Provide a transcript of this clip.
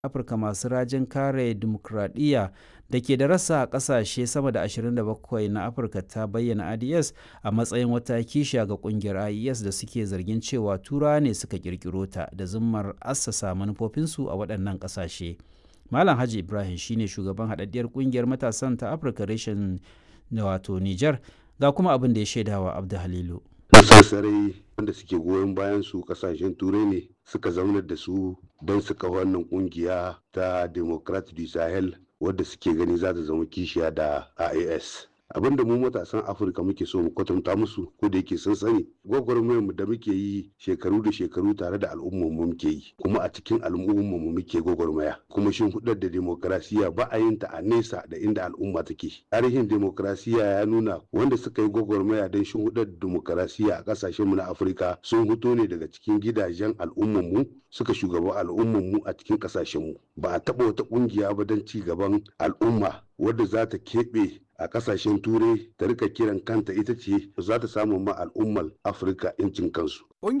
Afirka masu rajin kare dimokuraɗiyya da ke da rasa a ƙasashe sama da 27 na Afirka ta bayyana IDS a matsayin wata kishiya ga ƙungiyar IES da suke zargin cewa Turawa ne suka ƙirƙiro ta da zummar assasa manufofinsu a waɗannan ƙasashe. Malam Haji Ibrahim shine shugaban haɗaɗɗiyar ƙungiyar matasan ta Afirka reshen wato Nijar ga kuma abin da ya shaidawa Abdu Halilu. Sassarai wanda suke goyon bayan su kasashen turai ne suka zaunar da su don su kawo wannan kungiya ta Democrat du Sahel wadda suke gani za ta zama kishiya da IAS. abinda mu matasan afirka muke so mu kwatanta musu ko da yake sun sani gwagwarmayar mu da muke yi shekaru da shekaru tare da al'ummar mu muke yi kuma a cikin al'ummar mu muke gwagwarmaya kuma shin hudar da demokrasiya ba a yin ta a nesa da inda al'umma take tarihin demokrasiya ya nuna wanda suka yi gwagwarmaya don shin hudar da demokrasiya a kasashen mu na afirka sun fito ne daga cikin gidajen al'ummar mu suka shugaba al'ummar mu a cikin kasashen mu ba a taba wata kungiya ba don ci gaban al'umma wadda za ta keɓe a kasashen turai ta rika kiran kanta ita ce za ta samu ma al'ummar afirka yancin kansu